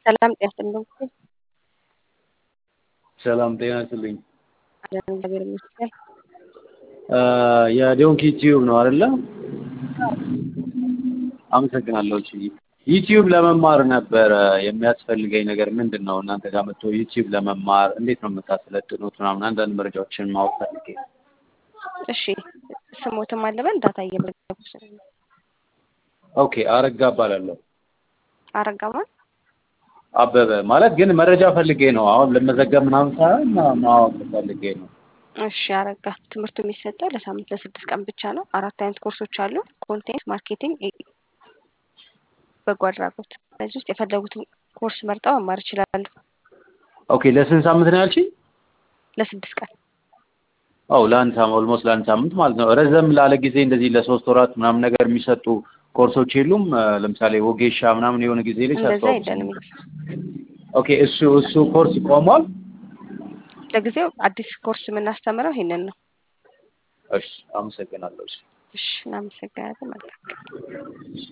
ሰላም ጤና ይስጥልኝ። ሰላም ጤና ይስጥልኝ። አለን እግዚአብሔር ይመስገን። የዶንኪ ዩቲዩብ ነው አይደለ? አመሰግናለሁ። እሺ ዩቲዩብ ለመማር ነበረ የሚያስፈልገኝ ነገር ምንድን ነው? እናንተ ጋር መጥቶ ዩቲዩብ ለመማር እንዴት ነው የምታሰለጥኑት? ምናምን አንዳንድ መረጃዎችን ማወቅ ፈልጌ ነው። እሺ ስሞትም አለበን ዳታ እየመዘገቡ ስለሆነ ኦኬ አረጋ እባላለሁ። አረጋማን አበበ ማለት ግን መረጃ ፈልጌ ነው። አሁን ለመዘገብ ምናምን ሳይሆን ማወቅ ፈልጌ ነው። እሺ አረጋ ትምህርቱ የሚሰጠው ለሳምንት ለስድስት ቀን ብቻ ነው። አራት አይነት ኮርሶች አሉ። ኮንቴንት ማርኬቲንግ፣ በጎ አድራጎት። በዚህ ውስጥ የፈለጉትን ኮርስ መርጠው መማር ይችላሉ። ኦኬ ለስንት ሳምንት ነው ያልሽኝ? ለስድስት ቀን አው ለአንድ ሳምንት ኦልሞስት ለአንድ ሳምንት ማለት ነው። ረዘም ላለ ጊዜ እንደዚህ ለሶስት ወራት ምናምን ነገር የሚሰጡ ኮርሶች የሉም? ለምሳሌ ወጌሻ ምናምን የሆነ ጊዜ ላይ እንደዛ ሲያስተዋውቁ የለንም። ኦኬ እሱ እሱ ኮርስ ቆሟል? ለጊዜው አዲስ ኮርስ የምናስተምረው ይሄንን ነው። እሺ አመሰግናለሁ። እሺ እሺ እናመሰግናለን። መልካም